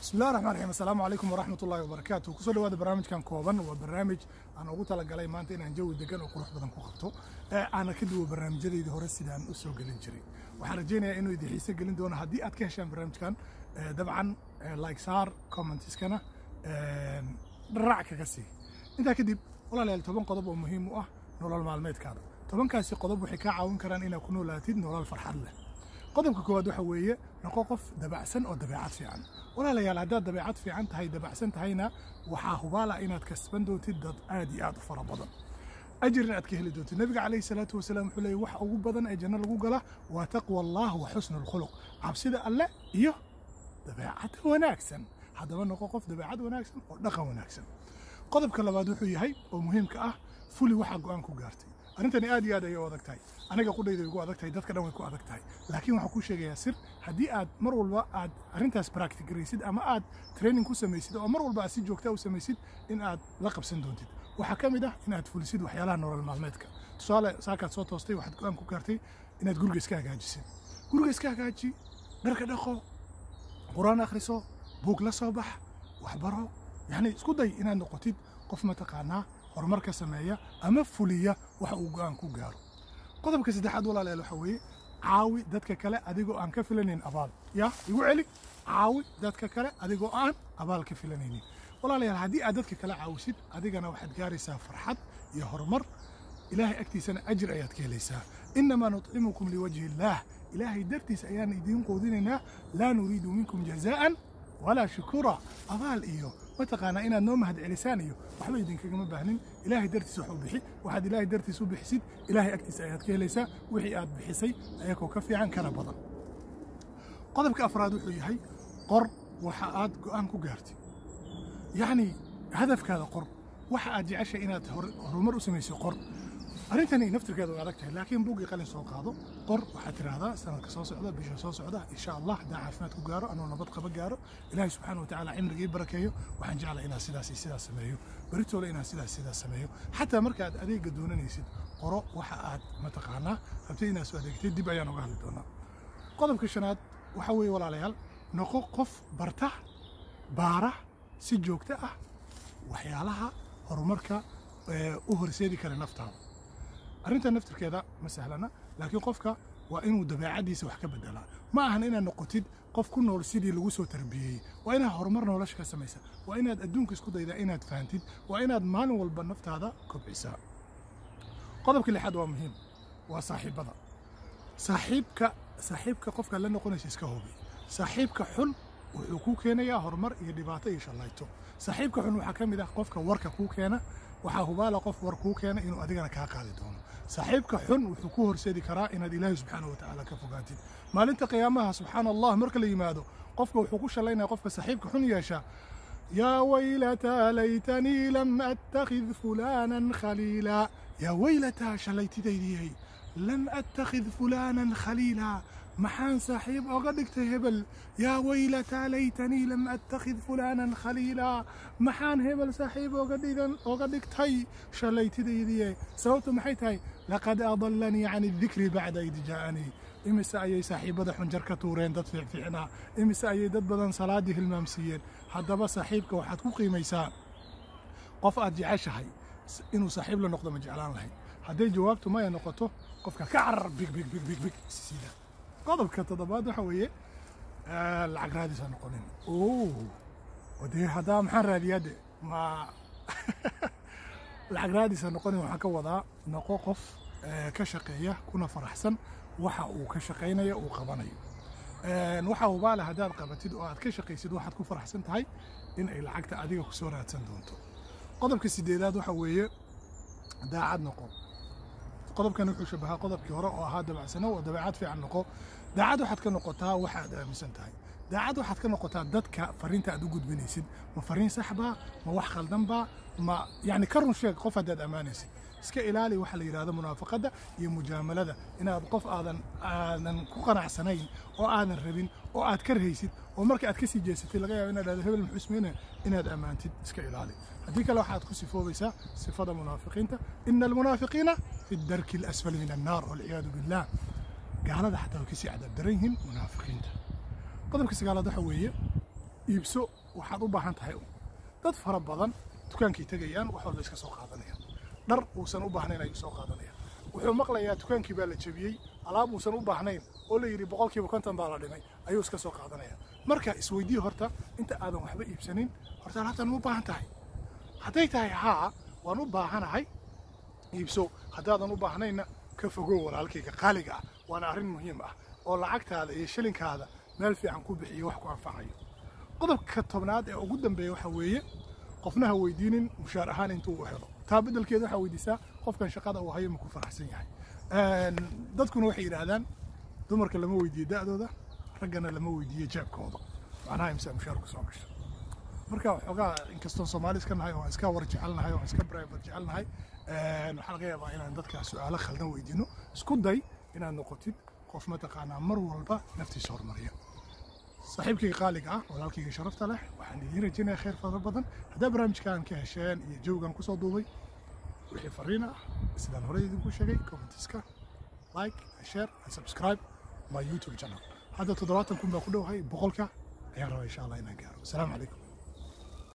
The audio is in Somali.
bismillahi raxmaan raxiim assalaamu calaykum waraxmat ullahi wabarakaatu kusoo dhawaada barnaamijkan kooban waa barnaamij aan ugu talagalay maanta inaan jawi degan oo qurux badan ku qabto ee aana ka duwo barnaamijyadeydii hore sidaan u soo gelin jiray waxaan rajaynayaa inuu idin xiise gelin doono haddii aad ka heshaan barnaamijkan eh, dabcan eh, like saar commentiskana eh, dharac kaga sii intaa kadib walaalayaal toban qodob oo muhiim u ah nolol maalmeedkaada tobankaasi qodob waxay kaa caawin karaan inaad ku noolaatid nolol farxad leh qodobka koowaad waxa weeye noqo qof dabacsan oo dabeecad fiican walaalayaal haddaad dabeecad fiican tahay dabacsan tahayna waxaa hubaala inaad kasban doontid dad aad iyo aad u fara badan ajirna aad ka heli doontid nabiga calayhi salaatu wasalaam wuxuu leeyay waxa ugu badan ee janno lagu gala waa taqwa allah wa xusnu alkhuluq cabsida alle iyo dabeecad wanaagsan haddaba noqo qof dabeecad wanaagsan oo dhaqan wanaagsan qodobka labaad wuxuu yahay oo muhiimka ah fuli waxaa go'aan ku gaartay arrintani aad iyo aad ayay u adag tahay aniga qudhayda way ku adag tahay dadka dhan way ku adag tahay laakiin waxaan kuu sheegayaa sir haddii aad mar walba aad arrintaas practigaraysid ama aad training ku samaysid oo mar walba aad si joogta u samaysid in aad la qabsan doontid waxaa ka mid ah in aad fulisid waxyaalaha nolol maalmeedka tusaale saakaad soo toostay waxaad go'aan ku gaartay inaad guriga iska hagaajisid guriga iska hagaaji dharka dhaqo qur-aan akhriso buug la soo bax waxbaro yacni isku day inaad noqotid qof mataqaanaa horumar ka sameeya ama fuliya waxa uu go'aan ku gaaro qodobka saddexaad walaalayaal waxa weeye caawi dadka kale adigoo aan ka filanayn abaal ya igu celi caawi dadka kale adigoo aan abaal ka filanaynin walaalayaal haddii aad dadka kale caawisid adigana waxaad gaaraysaa farxad iyo horumar ilaahay agtiisana ajir ayaad ka helaysaa innamaa nutcimukum liwajhi illaah ilaahay dartiis ayaan idiin quudinaynaa laa nuriidu minkum jazaa'an walaa shukura abaal iyo mataqaanaa inaad noo mahad celisaan iyo waxba idinkagama baahnin ilaahay dartiis wax u bixi waxaad ilaahay dartiis u bixisid ilaahay agtiisa ayaad ka helaysaa wixii aad bixisay ayakoo ka fiican kana badan qodobka afraad wuxuu yahay qor waxa aad go'aan ku gaartid yacni hadafkaada qor waxa aad jeceshay inaad hor- horumar u samayso qor arrintani naftirkeeda way adag tahay laakiin buuggii qalin soo qaado qor waxaad tidhaahdaa sanadka soo socda bisha soo socda insha allah haddaan caafimaad ku gaaro anuu nabad qaba gaaro ilaahay subxaana watacaala cimriga ii barakeeyo waxaan jeclaa inaan sidaas iyo sidaas sameeyo beritoole inaan sidaas sidaas sameeyo xataa marka aad adeega doonanaysid qoro waxa aad mataqaanaa rabtid inaad soo adeegtid dib ayaan uga hadli doonaa qodobka shanaad waxa weeye walaalayaal noqo qof barta baara si joogto ah waxyaalaha horumarka ee, u horseedi kara naftaada arrinta naftirkeeda ma sahlana laakiin qofka waa inuu dabeecaddiisa wax ka bedelaa ma ahan inaad noqotid qof ku nool sidii lagu soo tarbiyeeyey waa inaad horumar nolosha ka samaysa waa inaad adduunka isku daydaa inaad fahantid waa inaad maalin walba naftaada kobcisaa qodobka lixaad waa muhiim waa saaxiibada saaxiibka saaxiibka qofka la noqonaysa iska hubi saaxiibka xun wuxuu kuu keenayaa horumar iyo dhibaato iyo shallayto saaxiibka xun waxaa ka mid ah qofka warka kuu keena waxaa hubaala qof war kuu keena inuu adigana kaa qaadi doono saaxiibka xun wuxuu ku horseedi karaa inaad ilaahay subxaana wa tacaala ka fogaatid maalinta qiyaamaha subxaana allah marka la yimaado qofka wuxuu ku shallaynaya qofka saaxiibka xun yeesha yaa waylataa laytanii lam attakhid fulaanan khaliila yaa waylataa shallaytidaydiyey lam attakhid fulaanan khaliila maxaan saaxiib oga dhigtay hebel yaa waylataa laytanii lam attakhid fulaanan khaliila maxaan hebel saaxiib oga dhigan oga dhigtay shallaytidaydiye sababtu maxay tahay laqad adallanii can idikri bacda id jaa'anii imise ayay saaxiibada xunjar ka tuureen dad fiicfiicnaa imise ayay dad badan salaaddii hilmaamsiiyeen haddaba saaxiibka waxaad ku qiimaysaa qof aad jeceshahay inuu saaxiib la noqdo ma jeclaan lahayd hadday jawaabtu maya noqoto qofka ka carar big big big big big sida qodobka toddobaad waxa weeye eh, lacag raadis ha noqonin oo dee haddaa maxaan raadiyaa de ma lacag raadis ha noqonin waxaan ka wadaa noqo qof eh, ka shaqeeya kuna faraxsan waxa uu ka shaqaynayo uu qabanayo Een, waxa hubaale haddaad qabatid oo aad ka shaqaysid waxaad ku faraxsan tahay in ay lacagta adiga ku soo raadsan doonto qodobka sideedaad waxa weeye daacad noqo qodobkan wuxuu shabahaa qodobkii hore oo ahaa dabacsano oo dabeecad fiican noqo daacad waxaad ka noqotaa waxa aad aaminsan tahay daacad waxaad ka noqotaa dadka fariinta aad u gudbinaysid ma fariin sax baa ma wax khaldan baa ma yacni ka run sheeg qof haddaad ammaanaysid iska ilaali waxa la yidhahdo munaafaqadda iyo mujaamalada inaad qof aadan aadan ku qanacsanayn oo aadan rabin oo aad ka rahaysid oo marka aad ka sii jeesatay laga yaabo inaad dhahdo hebel muxuu ismeyna inaad ammaantid iska ilaali haddii kale waxaad ku sifoobaysaa sifada munaafiqiinta ina almunaafiqiina fi darki alasfali min annaar walciyaadu billah gaalada xataa way kasii cadaab daran yihiin munaafiqiinta qodobka sagaalaad waxa weeye iibso waxaad u baahan tahay un dad fara badan dukaankay tegayaan wax walba iska soo qaadanayaan dhar uusan u baahnayn ayuu soo qaadanayaan wuxuu maqlayaa dukaankii baa la jebiyey alaab uusan u baahnayn oo la yidhi boqolkiiba konton baa la dhimay ayuu iska soo qaadanaya marka isweydii horta inta aadan waxba iibsanin horta alaabtan ma u baahan tahay hadday tahay haa waan u baahanahay iibso haddaadan u baahnayna ka fogow walaalkayga qaaliga ah waana arrin muhiim ah oo lacagtaada iyo shilinkaada meel fiican ku bixiyo wax ku anfacayo qodobka tobnaad ee ugu dambeeya waxa weeye qofna ha weydiinin mushaar ahaan intuu u helo taa beddelkeeda waxaa weydiisaa qofkan shaqada uu hayo ma ku faraxsan yahay dadkuna waxay yidhaahdaan dumarka lama weydiiyo da'dooda raggana lama weydiiyo jeebkooda macnaha imsaa mushaar ku soo gasho marka waxoogaa inkastoon soomaali iska nahay oo iska war jecelnahay oo iska brivat jecelnahay waxaa laga yaabaa inaan dadka su-aalo khaldan weydiino isku day inaad noqotid qof mataqaanaa mar walba naftiisa horumariya saaxiibkayga qaaliga ah walaalkayga sharafta leh waxaan idiin rajaynaya khayr fara badan haddaa barnaamijkan ka hesheen iyo jawgan kusoo duubay wixii fariin ah sidaan horey idinku sheegay commentiska like share and subscribe my youtube channel hadda toddobaatan kun baa ku dhowahay boqolka ayaan rabaa insha allah inaan gaaro asalaamu calaykum